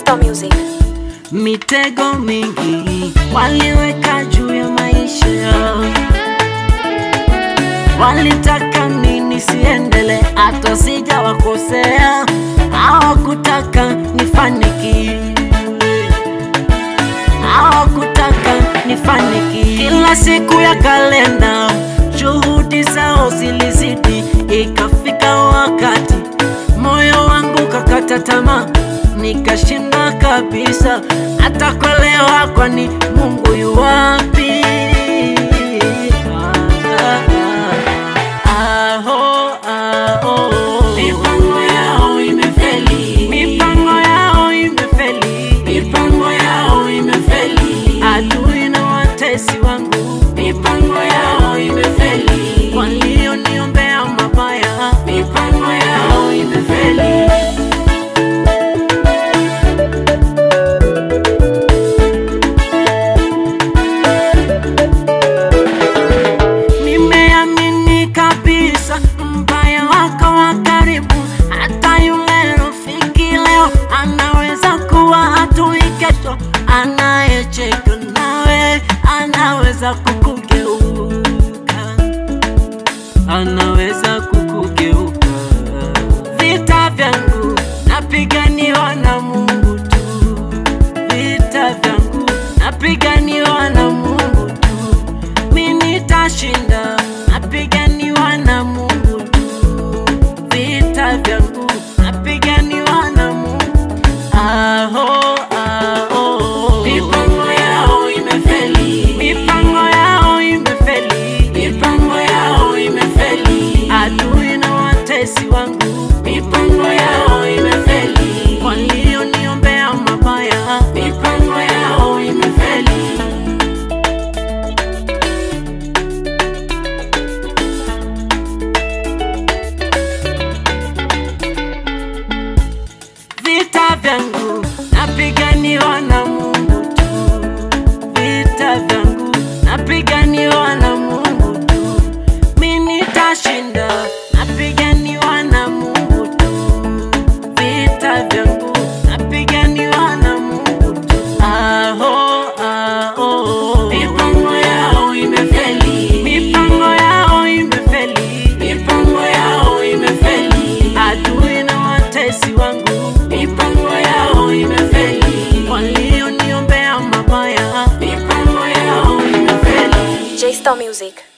J-Star Music. mitego mingi waliweka juu ya maisha yao, walitaka nini siendele, hata sijawakosea, hawakutaka nifanikiwe, hawakutaka nifanikiwe. Kila siku ya kalenda juhudi zao zilizidi, ikafika wakati moyo wangu kakata tamaa, nikashinda kabisa hata kuelewa, kwani Mungu yu wapi? Ah, ah, aho, aho. Mipango yao imefeli, mipango yao imefeli, mipango yao imefeli. Adui na watesi wangu, mipango yao imefeli. Walioniombea mabaya, mipango yao imefeli. Nimeamini kabisa mbaya wako wa karibu, hata yule rafiki leo anaweza kuwa adui kesho. Anayecheka nawe anaweza kukugeuka, anaweza kukugeuka. Vita vyangu napiganiwa na Mungu tu, vita vyangu napiganiwa na Mungu tu mi nitashinda, napiganiwa na Mungu tu. Vita vyangu napiganiwa na Mungu. Aho, aho. Mipango yao imefeli, mipango yao imefeli, mipango yao imefeli. Adui na watesi wangu, mipango yao imefeli. Walioniombea mabaya, mipango yao imefeli. vita vyangu napiganiwa na Mungu tu, vita vyangu napiganiwa na Mungu tu, mi nitashinda, napiganiwa na Mungu tu, vita vyangu napiganiwa na Mungu tu. Aho, aho. Mipango yao imefeli, mipango yao imefeli, mipango yao imefeli. Adui na watesi wangu, mipango yao imefeli. Walioniombea mabaya, mipango yao imefeli. J-Star Music.